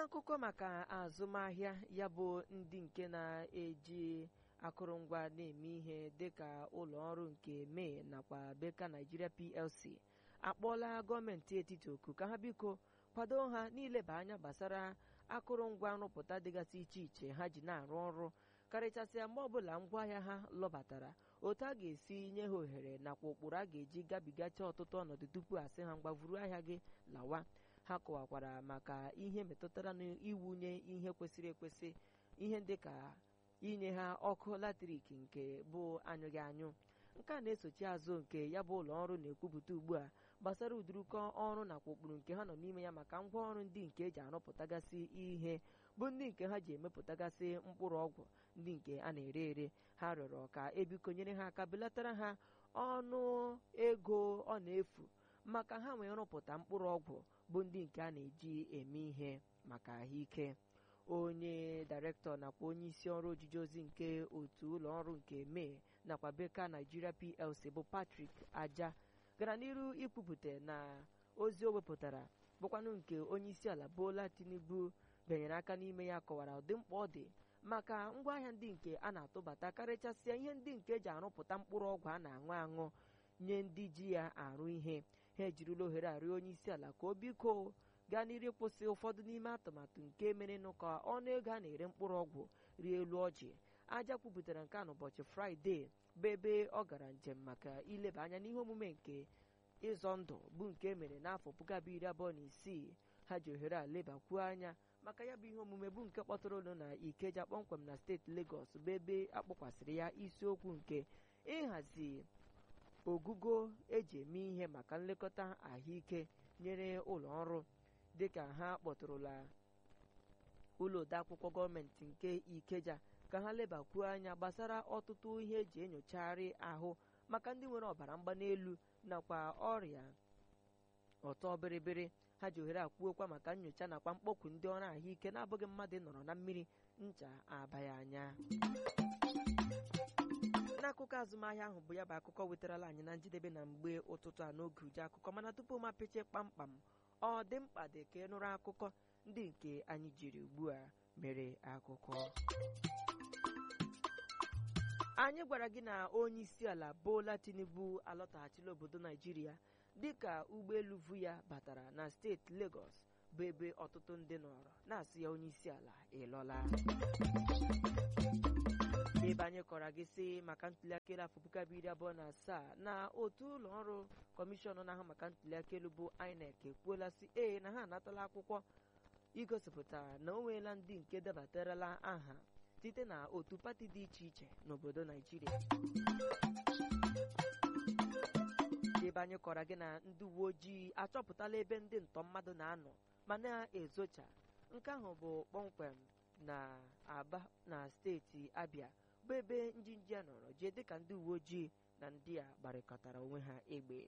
n'akụkọ maka azụmahịa ya bụ ndị nke na-eji akụrụngwa na-eme ihe dịka ụlọ ọrụ nke mee nakwa beka Nigeria PLC akpọọla gọọmenti etiti oku ka ha biko kwado ha n'ileba anya gbasara akụrụngwa nrụpụta dịgasị iche iche ha ji na-arụ ọrụ karịchasịa mgbe ọbụla ngwaahịa ha lọbatara otu a ga-esi nye ha ohere nakwa ụkpụrụ a ga-eji gabigacha ọtụtụ ọnọdụ tupu asị ha mgbavuru ahịa gị lawa ha kọwakwara maka ihe metụtara n'iwunye ihe kwesịrị ekwesị ihe dịka inye ha ọkụ latrik nke bụ anyụghị anyụ nke a na-esochi azụ nke ya bụ ụlọ ọrụ na-ekwupụta ugbu a gbasara ụdịrịkọ ọrụ nakwa ụkpụrụ nke ha nọ n'ime ya maka ngwaọrụ ndị nke eji arụpụtagasị ihe bụ ndị nke ha ji emepụtagasị mkpụrụ ọgwụ ndị nke a na-ere ere ha rịọrọ ka ebikonyere ha aka belatara ha ọnụ ego ọ na-efu maka ha wee rụpụta mkpụrụ ọgwụ bụ ndị nke a na-eji eme ihe maka ahụike onye dairektọ nakwa onye isi ọrụ ojiji ozi nke otu ụlọ ọrụ nke mee nakwa beka Nigeria PLC bụ Patrick Aja gara n'iru ikwupụta na ozi o wepụtara bụkwanụ nke onye isi ala Bola Tinubu benyere aka n'ime ya kọwara ụdị mkpa ọ dị maka ngwaahịa ndị nke a na-atụbata karịchasịa ihe ndị nke eji arụpụta mkpụrụ ọgwụ a na-aṅụ aṅụ nye ndị ji ya arụ ihe ha ejirila ohere arịọ onye isi ala ka o biko gaa n'iru kwụsị ụfọdụ n'ime atụmatụ nke merenụ ka ọnụ ego a na-ere mkpụrụ ọgwụ rie elu ọjị aja kwupụtara nke a n'ụbọchị fraịde bụ ebe ọ gara njem maka ileba anya n'ihe omume nke ịzọ ndụ bụ nke mere n'afọ puku abụọ iri abụọ na isii ha ji ohere a lebakwuo anya maka ya bụ ihe omume bụ nke kpọtụrụ ụlọ na ikeja kpọmkwem na steeti Lagos bụ ebe akpọkwasịrị ya isiokwu nke ịhazi ogugo eji eme ihe maka nlekọta ahụike nyere ụlọ ọrụ dịka ha kpọtụrụla ụlọ odeakwụkwọ gọọmenti nke ikeja ka ha lebakwuo anya gbasara ọtụtụ ihe eji enyochagharị ahụ maka ndị nwere ọbara mgbanelu nakwa ọrịa ọtọ bịrịbịrị ha ji ohere akwuokwa maka nyocha nakwa mkpọkwu ndị ọrụ ahụike na-abụghị mmadụ nọrọ na mmiri ncha abaghị anya n'akụkọ azụmahịa ahụ bụ ya bụ akụkọ wetarala anyị na njedebe na mgbe ụtụtụ a n'oge uju akụkọ mana tupu m apịchie kpamkpam ọ dị mkpa dị ka ịnụrụ akụkọ ndị nke anyị jiri ugbu a mere akụkọ anyị gwara gị na onye isi ala Bola Tinubu alọtaghachila obodo Naijiria dịka ụgbọelu vu ya batara na steeti Lagos bụ ebe ọtụtụ ndị nọrọ na-asị ya onye isi ala ịlọla ebe anyị kọrọ gị sị maka ntuliaka elu afọ puku abụọ iri abụọ na asaa na otu ụlọ ọrụ kọmishọn na-ahụ maka ntuliaka elu bụ INEC ekwuola sị ee na ha anatala akwụkwọ igosipụta na o nweela ndị nke debatarala aha site na otu pati dị iche iche n'obodo Naijiria ebe anyị kọrọ gị na ndị uwe ojii achọpụtala ebe ndị ntọ mmadụ na-anọ ma na-ezocha nke ahụ bụ kpọmkwem na Aba na steeti Abia bụ ebe njinji a nọrọ jee dịka ndị uwe ojii na ndị a gbarịkọtara onwe ha egbe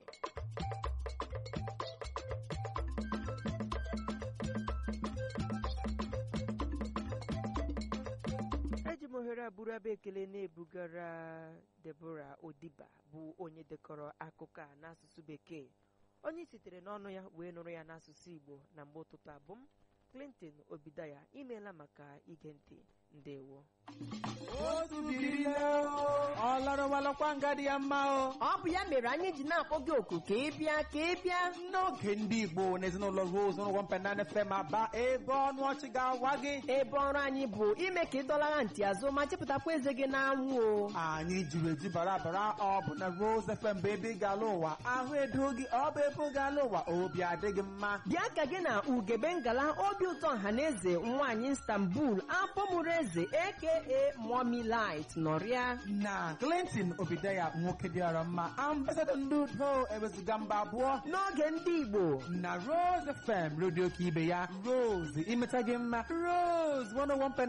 eji m ohere abụrụ abụ ekele na-ebugara Deborah Odiba bụ onye dekọrọ akụkọ a n'asụsụ bekee onye sitere n'ọnụ ya wee nụrụ ya n'asụsụ Igbo na mgbe ụtụtụ abụ m Clinton Obidaya imeela maka ige ntị ndewo otu biri nne o ọ lọrọwalọkwa nga dị ya mma o ọ bụ ya mere anyị ji na-akpọ gị oku ka ị bịa ka ị bịa n'oge ndị igbo na ezinụlọ rose n'ụgwọ mpenana fm aba ebe ọnụ ọchị ga-awa gị ebe ọrụ anyị bụ ime ka ị dọlara ntị azụ ma chepụtakwa eze gị n'anwụ o anyị jiri eji bara bara ọ bụ na rose fm bụ ebe ị ga-ala ụwa ahụ edo gị ọ bụ ebe ị ga-ala ụwa obi adịghị mma bịa ka gị na ugebe ngala obi ụtọ ọhaneze nwaanyị istanbul afọ mụrụ eze aka mommy light nọrịa na clinton obidaya nwoke dịara mma ambasadọ ndị udo ewezuga mba abụọ n'oge ndị igbo na rose fm redio ka ibe ya rose imeta gị mma rose 101